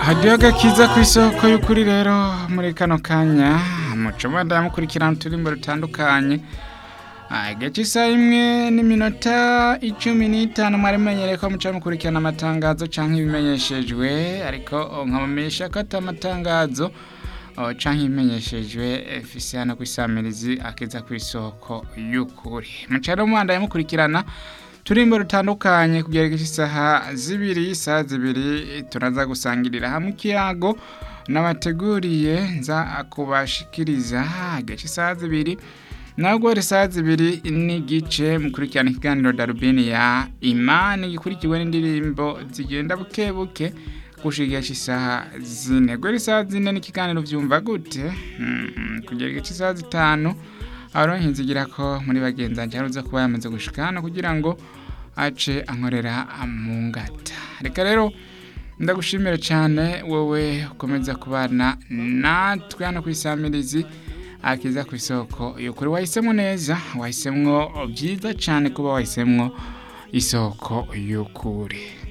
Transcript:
hadiyo agakiza ku isoko y'ukuri rero muri kano kanya mucoma ndamukurikirana uturimbo dutandukanye agace isaha imwe n'iminota icumi n'itanu mwari mumenyereye ko muca mukurikirana amatangazo canke ibimenyeshejwe ariko nkabamenyesha ko ata matangazo oh, canke ibimenyeshejwe fise hano kw'isamirizi akiza ku isoko y'ukuri muca rero mubandaye mukurikirana turimbo rutandukanye kugera isaha zibiri isaha zibiri turaza gusangirira hamwe ikiyago nabateguriye nza kubashikiriza agace isaha zibiri nabwo isaha zibiri n'igice mukurikirana ikiganiro darubini ya imani gikurikiwe n'indirimbo zigenda buke buke gushigira isaha zine guhera isaha zine n'ikiganiro vyumva gute Mhm, kugera igice isaha zitanu abaronke nzigira ko muri bagenzi banje haruza kuba yamaze gushika hano kugira ngo ace ankorera mu ngata reka rero ndagushimira cyane wowe ukomeza kubana natwe hano ku isamirizi akiza ku isoko y'ukuri wahisemo neza wahisemwo byiza cyane kuba wahisemwo isoko y'ukuri